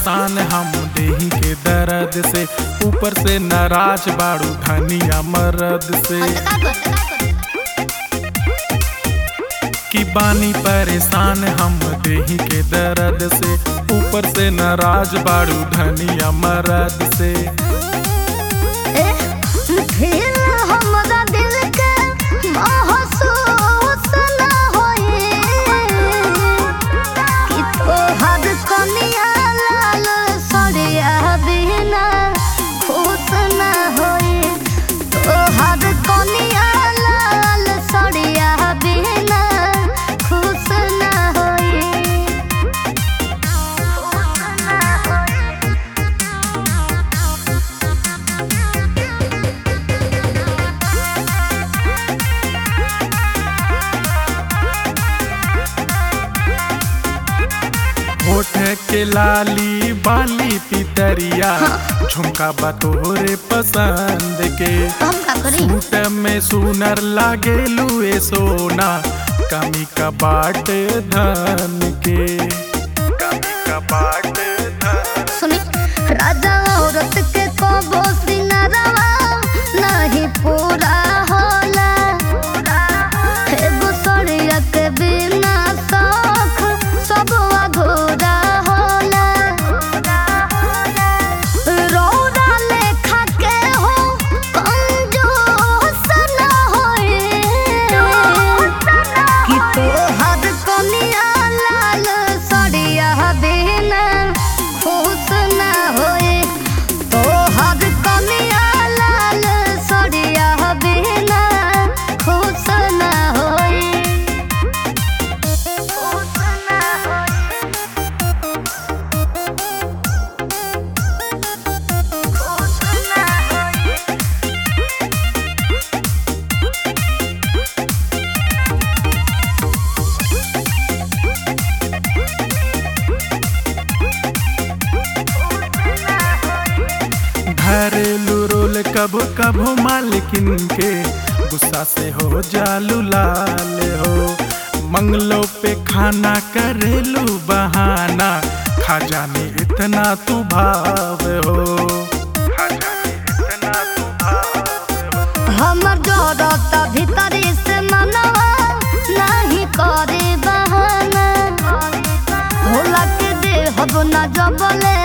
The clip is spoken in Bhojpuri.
परेशान हम देही के दर्द से ऊपर से नाराज बाड़ू धनिया मरद से का कर का कर कि बानी परेशान हम देही के दर्द से ऊपर से नाराज बाड़ू धनिया मरद से ए फिर हमरा दिल के महसूस ना होए कि तोहर कनिया लाल सड़िया बिना खुश ना होए तोहर कनिया लाल सड़िया बिना खुश ना होए खुश ना होए होठ के लाली बाली पितरिया झुमका बा तोहरे पसंद के हम का करी सूट में सुनर लागेलू ए सोना कमी का बाट धन के कमी का बाट धन सुनी राजा औरत के कबो सिंगारवा नहीं पूरा होला एगो सड़िया के बिना शौख सब अधूरा होला रौदा लेखा के हो कंजूस ना होए कि तोहर कनिया लाल सड़िया बिना खुश ना होए तोहर कनिया लाल सड़िया बिना खुश ना होए खुश ना होए खुश ना होए घरेलू रोल कबो कबो मालकिन के गुस्सा से हो जालू लाल हो मंगलो पे खाना करेलू बहाना खा जाने इतना तू भाव हो खा जाने इतना तू भाव हो हमर जरत भीतरी से मनवा नहीं करे बहाना होला के दे हब ना जबले